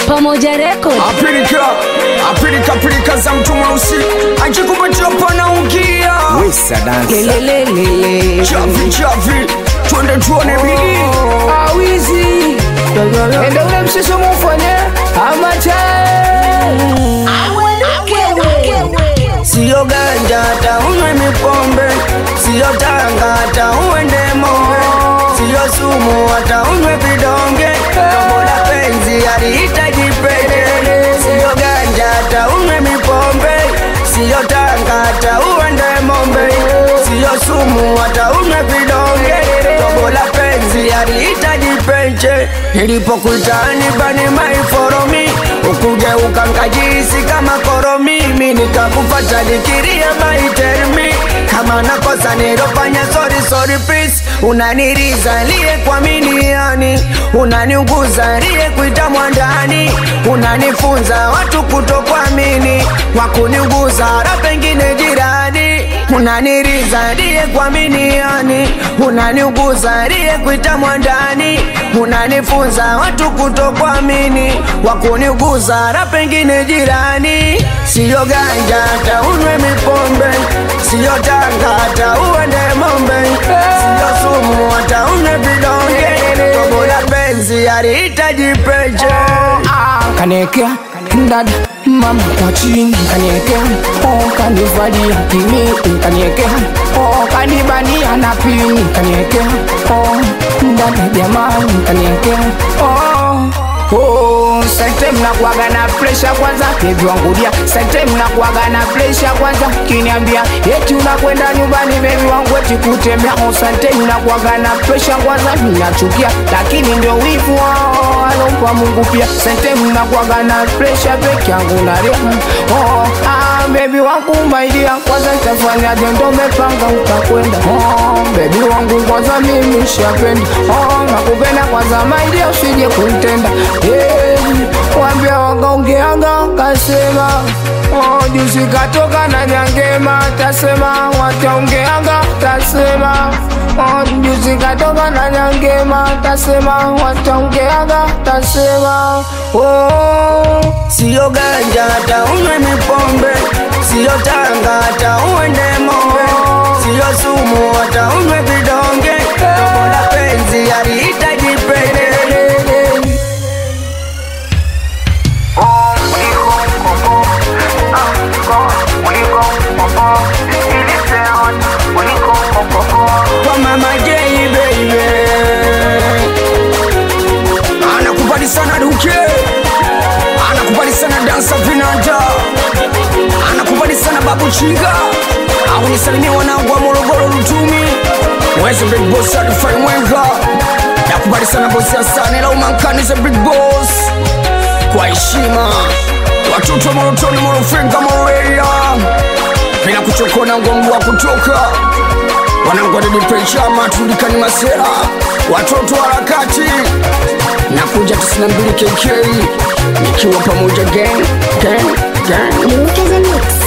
Pamoja Record. Apilika, apilika pilika za mtu mweusi ajikupatia panaungia Wesa dance Lelelelele. chavi chavi, twende tuone bidii awizi ende ule mshiso mufanye amache Siyo ganja hata unywe mipombe, siyo tanga hata uende mombe, siyo sumu hata unywe vidonge, tombo la penzi halihitaji pete. Siyo ganja hata unywe mipombe, siyo tanga hata uende mombe, siyo sumu hata unywe vidonge, tombo la penzi halihitaji pete. Nilipokuitani bani maiforomi, ukuje ukankajisi kama koromi, mimi nikakufata nikiria maitermi kama nakosa nilofanya sorry sorry please unaniriza liye kwa miniani unaniunguza liye kuita mwandani unanifunza watu kutokuamini wakuniunguza hata pengine jirani unaniriza liye kwa miniani unaniunguza liye kuita mwandani unanifunza watu kutokuamini wakuniuguza hata pengine jirani siyo ganja hata unywe mipombe siyo tanga hata uende mombe siyo sumu hata unywe vidonge tobo la penzi halihitaji peche kanekea dada mama kwa chini kaniekea oh, kanivalia kimi kaniekea oh, kanibania na pini kaniekea oh, dada jamani kaniekea oh, oh, sente mnakuaga na presha kwanza bebi wangu dia sente mnakuaga na presha kwanza kiniambia eti unakwenda nyumbani bebi wangu eti kutembea oh, sente mnakuaga na presha kwanza minachukia lakini ndio wivu wao alompa Mungu pia sente mnakuaga na presha peke yangu na rehemu oh, ah, bebi wangu maidia kwanza nitafanyaje ndo mepanga utakwenda oh, bebi wangu kwanza mimi shapenda oh, nakupenda kwanza maidia usije kuntenda hey, wambia wakaongeanga kasema oh, juzi katoka na nyangema tasema wataongeanga tasema oh, juzi katoka na nyangema tasema wataongeanga tasema oh. siyo ganja hata unywe mipombe siyo tanga hata uende mombe siyo sumu hata unywe vidonge tobo la penzi halihitaji pete kwa mama J baby anakubali sana duke anakubali sana dansa vinanda anakubali sana babu chinga au nisalimia wanangu wa Morogoro Lutumi mwezi big boss alifai mwenga nakubali sana bosi Hasani la umankani za big boss kwa heshima watoto wa Morotoni Morofinga Moroeria bila kuchokona ngongo wa kutoka wanangu wadedipenchama tulikani masera watoto wa harakati nakuja 92 kk nikiwa pamoja gang gang gang Look at the mix.